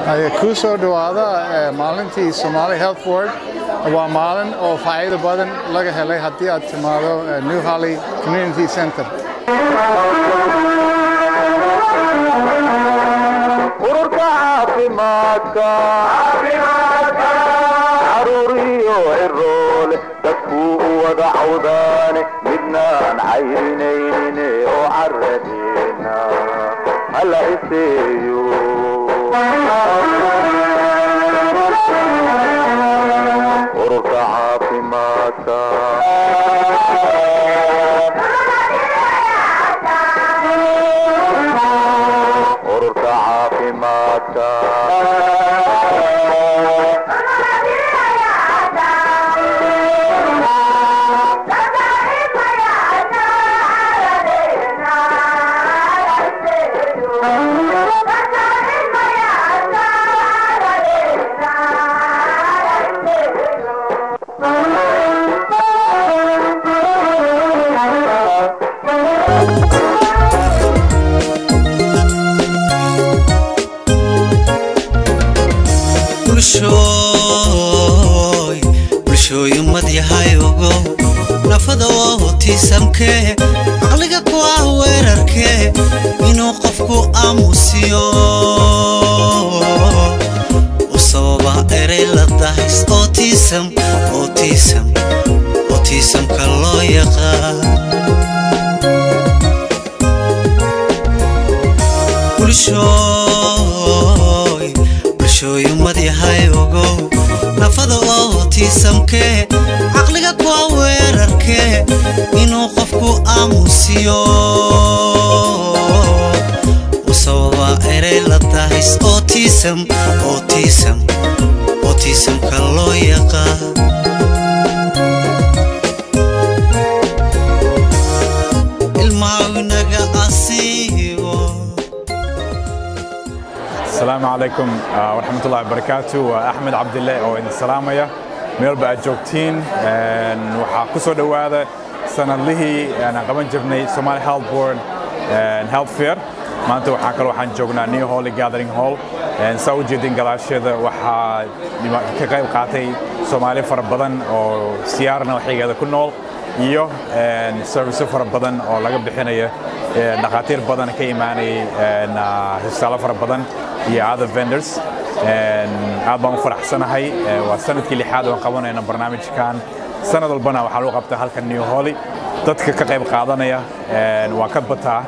ku soo dhowaada maalintii Somali Health Board waa maalin oo faa'iido badan laga helay haddii aad timaado New Valley Community Center. ururka caafimaadka caruuriyo ciroole dadkuu u wada cawdaane midnaan caynaynin oo caradeena hala iseeyo ururka caafimaadka ururka caafimaadka bulshooy bulshooy ummad yahay ogo nafada oo tiisamkee caqliga ku ah weerarkee inuu qofku aamusiyo u sababa erey la dahis ootiisam ootiisam ootiisamka loo yaqaan bulshooy bulshooy ummad yahay ogow nafada oo tiisamkee caqliga kuwa weerarkee inuu qofku aamusiyo u sababa erey la dahis ootiisam ootiisam ootiisamka loo yaqaan ilmaawinaga asiibo السلام عليكم آه، ورحمة الله وبركاته وأحمد عبد الله أو إن سلامية ميل بقى جوجتين وحا كسو دوادا سنة لهي أنا قبل جبني سومالي هيلث بورد هيلث فير maanta waxaa kaloo waxaan joognaa new holy gathering hall saa u jeedin galaasheeda waxaa ka qayb qaatay soomaali fara badan oo siyaarna waxaygeeda ku nool iyo service fara badan oo laga bixinaya dhakhaatiir badan ka imaanayay histaalo fara badan iyo other vendors aad baan u faraxsanahay waa sanadkii lixaad oo qabanayna barnaamijkan sanad walbana waxaa lagu qabtaa halkan new holy dadka ka qayb qaadanaya waa ka bataa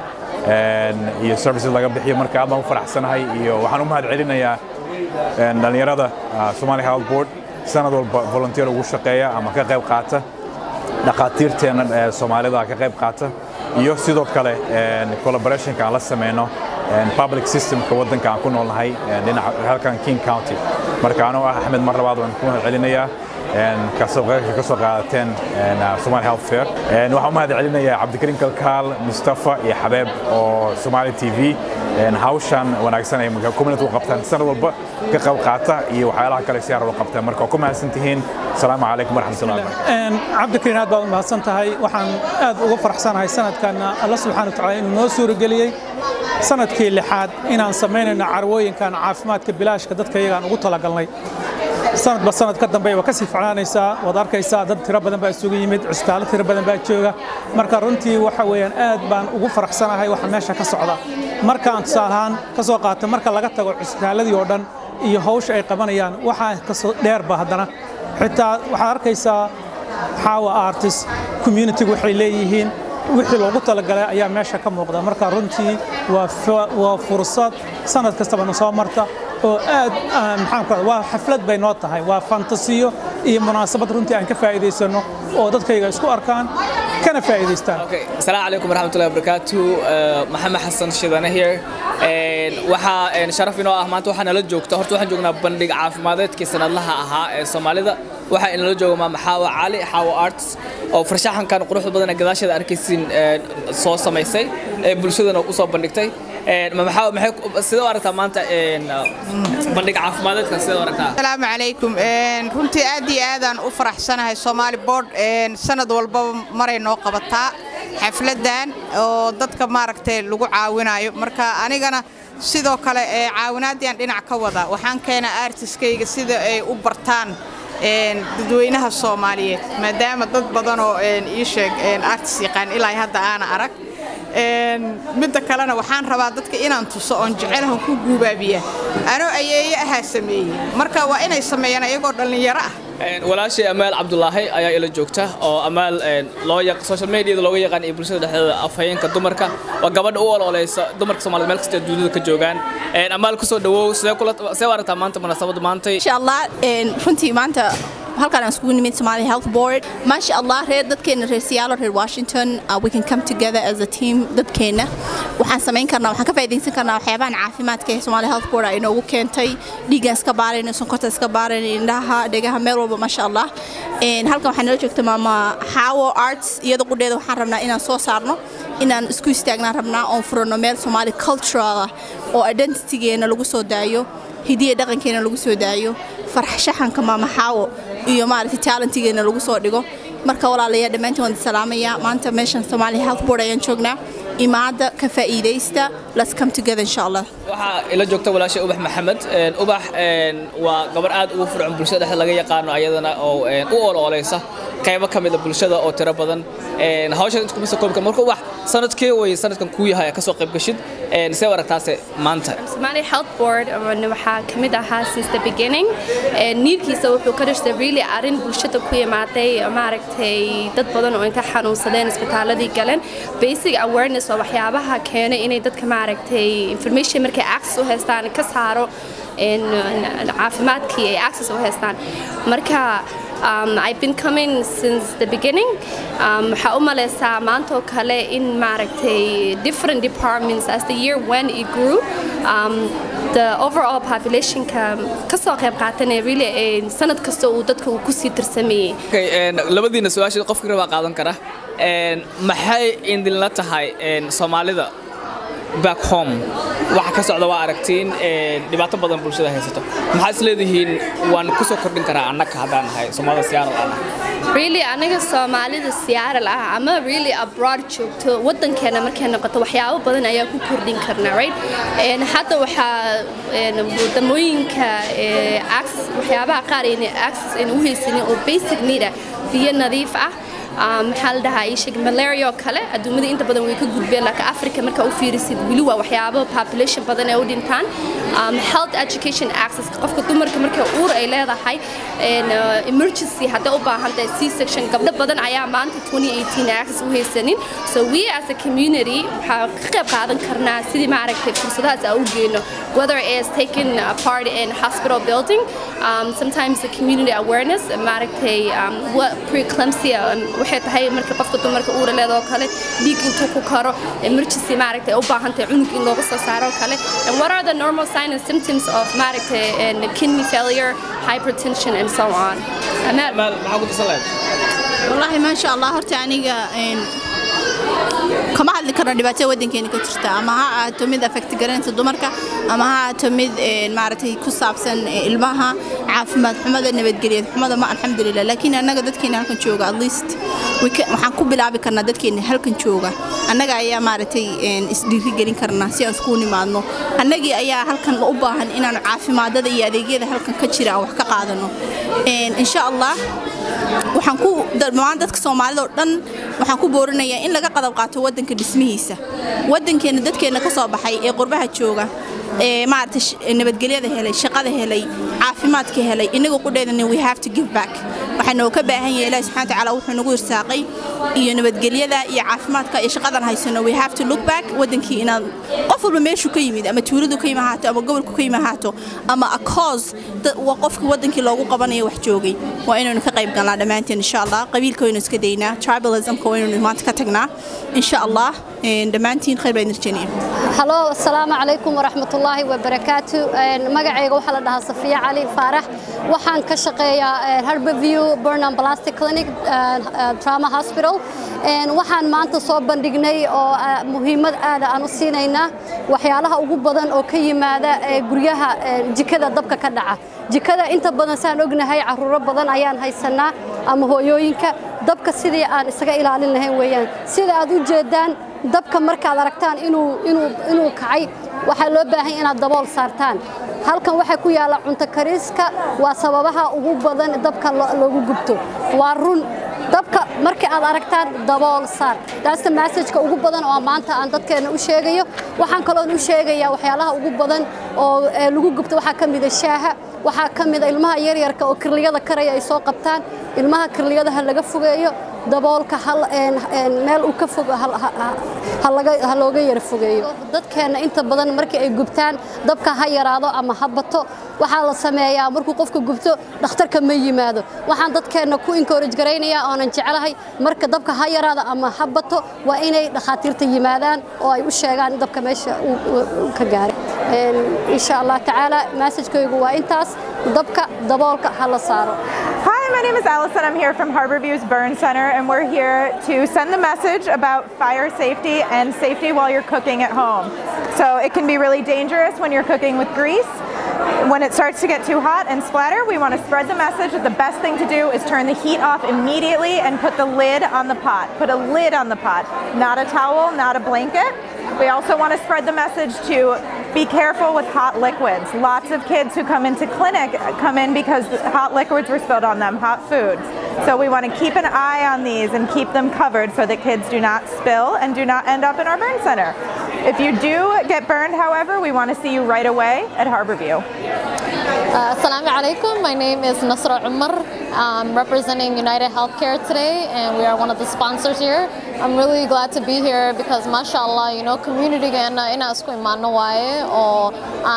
iyo services laga bixiyo marka aad baan u faraxsanahay iyo waxaan u mahad celinayaa dhallinyarada Somali Health Board sanad walba volunteer ugu shaqeeya ama ka qayb qaata dhakhaatiirteena Soomaalida ka qayb qaata iyo sidoo kale collaborationka aan la sameyno public systemka waddanka aan ku noolnahay dhinaca halkan King County marka anoo ah Axmed mar labaad waan ku mahad celinayaa kasoo ka soo qaadateen Somali Health Fair waxaan u mahad celinayaa Cabdikariim Kalkaal Mustafa iyo Xabeeb oo Somali TV hawshan wanaagsan ay community u qabtaan sanad walba ka qayb qaata iyo waxyaalaha kale siyaar u qabtaan marka ku mahadsan tihiin asalaamu calaykum waraxmatullahi wabarakatuh cabdikariin aad baad u mahadsan tahay waxaan aad uga faraxsanahay sanadkan alla subxaana watacaala inuu noo suurageliyey sanadkii lixaad inaan samaynayno carwooyinkan caafimaadka bilaashka dadka iyagaan ugu talagalnay sanadba sanad ka dambe waa kasii ficnaanaysaa waad arkaysaa dad tiro badan baa isugu yimid cusbitaalo tiro badan baa jooga marka runtii waxa weeyaan aad baan ugu faraxsanahay waxa meesha ka socda marka aan tusaale ahaan ka soo qaato marka laga tago cusbitaaladii oo dhan iyo hawsha ay qabanayaan waxaa kasoo dheerba haddana xitaa waxaad arkaysaa xaawa artist communitygu waxay leeyihiin wixii loogu talagalay ayaa meesha ka muuqda marka runtii waa fursad sanad kastabana soo marta oo aad maxaan ku waa xaflad bay noo tahay waa fantasiyo iyo munaasabad runtii aan ka faa'iidaysano oo dadkayga isku arkaan kana faa'iidaystaan السلام عليكم ورحمة الله وبركاته محمد حسن شيدانه here waxaa sharaf inoo ah maanta waxaa nala joogta horta waxaan joognaa bandhig caafimadeedkii sanadlaha ahaa ee Soomaalida waxaa inala jooga maama Xaawa Cali Xaawa Arts oo farshaxankan quruxda badan ee gadaasheeda arkaysiin soo samaysay ee bulshadana u soo bandhigtay maama Xaawa maxay sidoo aragtaa maanta bandhig caafimadeedka sidoo aragtaa السلام عليكم runtii aad iyo aadaan u faraxsanahay Somali Board sanad walba maray noo qabataa xafladan oo dadka maaragtay lagu caawinayo marka anigana sidoo kale ee caawinaaddiaan dhinac ka wada waxaan keenaa artiskayga sida ay u bartaan dadweynaha soomaaliyeed maadaama dad badan oo ii sheeg artis yaqaan ilaa hadda aana arag midda kalena waxaan rabaa dadka inaan tuso oon jecelahan ku guubaabiya anoo ayeeye ahaa sameeyey marka waa inay sameeyaan ayagoo dhallinyaro ah walaashay amaal cabdulaahi ayaa ila joogta oo amaal loo social mediada looga yaqaan iyo bulshada dhexdeeda afhayeenka dumarka waa gabadha u ololeysa dumarka soomaaliyed meel kasta dunida ka joogaan amaal kusoo dhawow sidee kula see u aragtaa maanta munaasabadda maanta insha allah runtii maanta halkaan aan iskugu nimid Somali Health Board maasha Allah reer dadkeena reer Seattle reer Washington uh, we can come together as a team dadkeena waxaan samayn karnaa waxaan ka faa'iideysan karnaa waxyaabahan caafimaadka ee Somali Health Board ay inoogu keentay dhiigaan iska baarayna sonkorta iska baarayna indhaha dhegaha meel walba maasha Allah halkan waxaa nala joogta maama Hawo Arts iyada qudheeda waxaan rabnaa inaan soo saarno inaan isku istaagnaan rabnaa oon furano meel Somali cultural ah oo identitygeena lagu soo daayo hidiya dhaqankeena lagu soo daayo farxashaxanka maama Hawo iyo maaragtay talentigeena lagu soo dhigo marka walaalayaal dhammaantiin waan salaamayaa maanta meeshan Somali Health Board ayaan joognaa imaada ka faa'iideysta let's come together insha Allah waxaa ila joogta walaashay ubax maxamed ubax waa gabar aad ugu fircoon bulshada dhexda laga yaqaano ayadana oo u ololeysa qaybo ka mid a bulshada oo tiro badan hawshan inta kuma soo koobi karo marka ubax sanadkii way sanadkan kuu yahay ka soo qayb gashid see u aragtaase maanta Somali Health Board waxaa ka mid ahaa since the beginning niirkiisa wuxuu ka dhashtay really arrin bulshada ku imaaday maaragtay dad badan oo inta xanuunsadeen isbitaaladii galeen basic awareness oo waxyaabaha keenay inay dadka maaragtay information markay access u haystaan ka saaro caafimaadkii ay access u haystaan marka Um, I've been coming since the beginning. Waxaa u maleysaa maanta oo kale in maaragtay different departments as the year when it grew um, the overall populationka kasoo qayb qaatanee really sanad kasta uu dadka uu kusii tirsameeyey labadiina su-aasha qofkii rabaa qaadan kara maxay idinla tahay soomaalida back home waxa ka socda waa aragtiin dhibaato badan bulshada haysato maxaa is leedihiin waan ku soo kordhin karaa annaga haddaan nahay soomaalida Seattle ah really anaga Soomaalida Seattle ah ama really abroad joogto wadankeena markay noqoto waxyaabo badan ayaa ku kordhin karnaa right and hadda waxa wadamooyinka access waxyaabaha qaar in access in u haysanin oo basic need ah biyo nadiif ah maxaa la dhahaa isheg malaria oo kale adduumada inta badan way ka gudbeen laakiin africa marka u fiirisid weli waa waxyaabo population badan ee u dhintaan health education access qofka dumarka marka uur ay leedahay emergency hadday u baahan tahay c section gabdho badan ayaa maanta 2018 access u haysanin so we as a community waxaa ka qayb qaadan karnaa sidii maaragtay fursadahaas aan u geyno whether it is taking a part in hospital building um, sometimes the community awareness maaragtay um, what preeclampsia waxay tahay marka qofka dumarka uura leedoo kale dhiig intuu ku karo emergency maaragtay u baahan tahay cunug in looga soo saaro kale and what are the normal signs and symptoms of maaragtay kidney failure hypertension and so on amaal maxaa ku tusan lahayd والله ما شاء الله horta aniga kama hadli karno dhibaatada wadankeena ka jirta ama ha ahaato mid affect garanaysa dumarka ama ha ahaato mid maaragtay ku saabsan ilmaha caafimaad xumada nabadgelyad xumada ma alxamdulilah laakiin annaga dadkeena halkan jooga at least waxaan ku bilaabi karnaa dadkeena halkan jooga annaga ayaa maaragtay isdhiirigelin karnaa si aan iskugu nimaadno annagii ayaa halkan u baahan inaanu caafimaadada iyo adeegyada halkan ka jira aan wax ka qaadano insha allah waxaan ku dhammaan dadka soomaalida oo dhan waxaan ku boorinayaa in laga qadab qaato wadanka dhismihiisa wadankeena dadkeena ka soo baxay ee qurbaha jooga ee maaragtay nabadgelyada helay shaqada helay caafimaadka helay inaga qudheedana we have to give back waxaanu ka baahan yahay ilaahi subxaana tacaala wuxuu nagu irsaaqay iyo nabadgelyada iyo caafimaadka iyo shaqadan haysano we have to look back wadankii inaad qof walba meeshuu ka yimid ama tuuladu ka yimi ahaato ama gobolku ka yimi ahaato ama a cause waa qofka wadankii loogu qabanayo wax joogay waa inaynu ka qayb galnaa dhammaanteen insha allah qabiilka waynu iska daynaa tribalismka waynaynu maanta ka tagnaa insha allah dhammaantiin khayr baan irjaniya halo asalaamu calaykum waraxmatullaahi wabarakaatu magacayga waxaa la dhahaa safiya cali faarax waxaan ka shaqeeyaa harborview burnham plastic clinic trauma hospital waxaan maanta soo bandhignay oo muhiimad aada aan u siinaynaa waxyaalaha ugu badan oo ka yimaada guryaha jikada dabka ka dhaca jikada inta badan saan ognahay caruuro badan ayaan haysanaa ama hooyooyinka dabka sidii aan isaga ilaalin lahayn weeyaan sida aad u jeedaan dabka markaad aragtaan inuu inuu inuu kacay waxaa loo baahan inaad dabool saartaan halkan waxaa ku yaalla cunto kariiska waa sababaha ugu badan dabka loogu gubto waa run dabka markii aad aragtaan dabool saar daasta massajka ugu badan oo maanta aan dadkeena u sheegayo waxaan kaloon u sheegayaa waxyaalaha ugu badan oo lagu gubto waxaa ka mida shaaha waxaa ka mida ilmaha yaryarka oo kirliyada karaya ay soo qabtaan ilmaha kirliyada ha laga fogeeyo daboolka meel uu ka fog ha looga yara fogeeyo dadkeenna inta badan markii ay gubtaan dabka ha yaraado ama ha bato waxaa la sameeyaa markuu qofka gubto dhakhtarka ma yimaado waxaan dadkeenna ku encourage garaynayaa oonan jeclahay marka dabka ha yaraado ama ha bato waa inay dhakhaatiirta yimaadaan oo ay u sheegaan dabka meesha uu ka gaaray insha allah tacaala massajkaygu waa intaas dabka daboolka ha la saaro Hi, my name is Allison. I'm here from Harborview's Burn Center, and we're here to send the message about fire safety and safety while you're cooking at home. So it can be really dangerous when you're cooking with grease. When it starts to get too hot and splatter, we want to spread the message that the best thing to do is turn the heat off immediately and put the lid on the pot. Put a lid on the pot, not a towel, not a blanket. We also want to spread the message to be careful with hot liquids. Lots of kids who come into clinic come in because hot liquids were spilled on them, hot foods. So we want to keep an eye on these and keep them covered so that kids do not spill and do not end up in our burn center. If you do get burned, however, we want to see you right away at Harborview. Uh, Assalamu alaikum. My name is Nasra Umar. I'm representing United Healthcare today, and we are one of the sponsors here. I'm really glad to be here because, mashallah, you know, community in Asku Imano or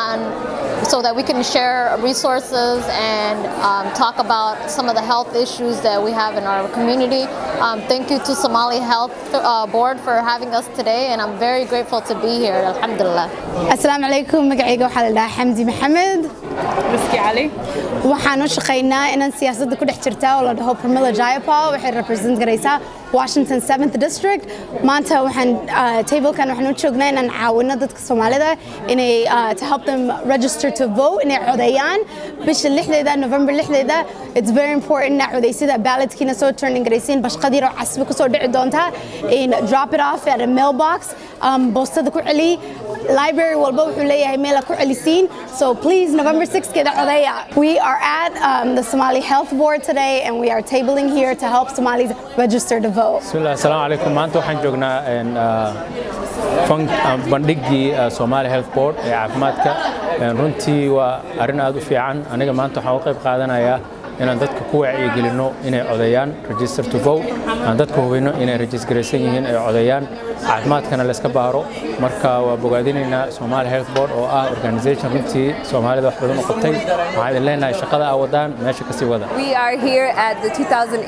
and so that we can share resources and um, talk about some of the health issues that we have in our community. Um, thank you to Somali Health uh, Board for having us today, and I'm very grateful to be here. Alhamdulillah. Assalamu alaikum. Magacayga waxaa la dhahaa Xamdi Maxamed. Ruski Ali. Waxaan u shaqaynaa inaan siyaasadda ku dhex jirta oo la dhaho Pramila Jayapal waxay represent garaysaa Washington 7th District. Maanta waxaan uh, tablekan waxaan u joognaa inaan caawino dadka Soomaalida inay uh, to help them register to vote inay codeeyaan bisha lixdeeda November lixdeeda it's very important inaad codeysida ballotkiina soo turning garaysiin bashqad yar oo casbi kusoo dhici doonta in drop it off at a mailbox um, boostada ku celi library walba wuxuu leeyahay meel ku celisiin so please November 6th keeda codeeya we are at um, the Somali Health Board today and we are tabling here to help Somalis register to vote bismillah assalaamu calaykum maanta waxaan joognaa bandhigii Somali Health Board ee caafimaadka runtii waa arrin aad u fiican aniga maanta waxaan u qayb qaadanayaa inaan dadka ku wacyigelinno inay codeeyaan register to vote aan dadka hubinno inay registraysan yihiin ay codeeyaan caafimaadkana layska baaro marka waa bogaadinaynaa Somali Health Board oo ah organization runtii Soomaalida wax badan u qabtay waxaan idin leenahay shaqada aa wadaan meesha kasii wada We are here at the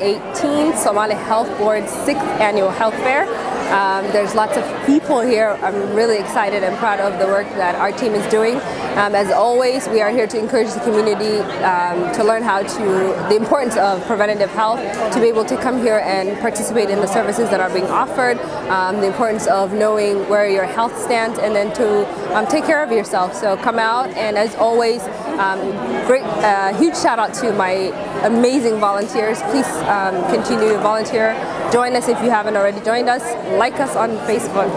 2018 Somali Health Board's sixth annual health fair. Um, there's lots of people here. I'm really excited and proud of the work that our team is doing. Um, as always, we are here to encourage the community um, to learn how to, the importance of preventative health, to be able to come here and participate in the services that are being offered, um, the importance of knowing where your health stands, and then to um, take care of yourself. So come out, and as always, um, great, uh, huge shout out to my amazing volunteers. Please um, continue to volunteer. Join us if you haven't already joined us. Like us on Facebook.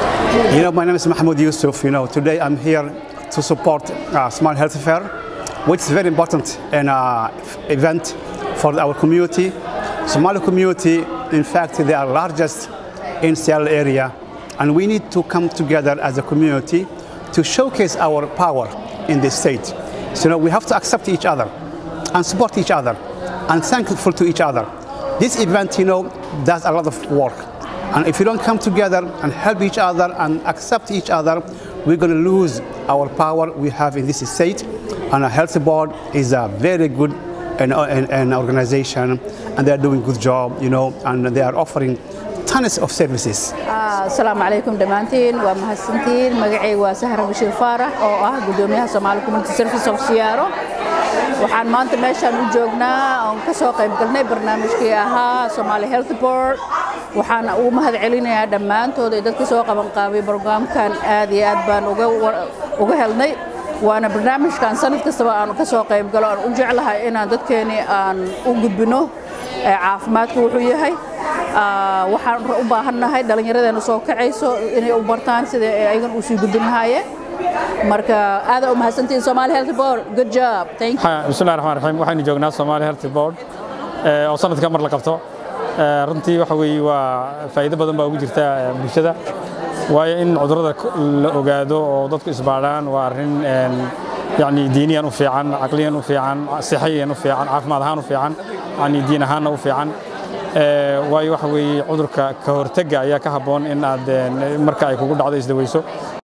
You know, my name is Mahmoud Yusuf. You know, today I'm here to support uh, Smart Health Fair, which is very important and uh, event for our community. Somali community, in fact, they are largest in Seattle area, and we need to come together as a community to showcase our power in this state. So, you know, we have to accept each other and support each other and thankful to each other. This event, you know, does a lot of work. And if we don't come together and help each other and accept each other, we're going to lose our power we have in this state. And a health board is a very good an, an, an organization, and they're doing a good job, you know, and they are offering tons of services. asalaamu calaykum dhammaantiin waa mahadsantiin magacayga waa sahra bashiir faarax oo ah gudoomiyaha Somali Community Service of Siyaaro waxaan maanta meeshaan u joognaa oon ka soo qayb galnay barnaamijkii ahaa Somali Health Board waxaan ugu mahad celinayaa dhammaantood ee dadka soo qaban qaabay barnaamijkan aad iyo aad baan uga uga helnay waana barnaamijkan sanad kastaba aan ka soo qayb galo aan u jeclahay inaan dadkeeni aan u gudbino caafimaadku wuxuu yahay Ah, waxaan u baahannahay dhallinyaradeena soo kacayso inay u bartaan sida ay ayagan u sii gudbin lahaayeen marka aad u mahadsantihiin Somali Health Board good job thank you bismillahi raxmaan raxiim waxaynu joognaa Somali Health Board ee, oo sanadka mar la qabto Ee, runtii waxa weeye waa faa'iido badan baa ugu jirta ee, bulshada waayo in cudurrada k- la ogaado oo dadku isbaadhaan waa arrin een, yacni diiniyan u fiican caqliyan u fiican sixiyan u fiican caafimaad ahaan u fiican yacni diin ahaanna u fiican Ee, waayo waxa weeye cudurka ka hortagga ayaa ka habboon in aad een, marka ay kugu dhacdo isdaweyso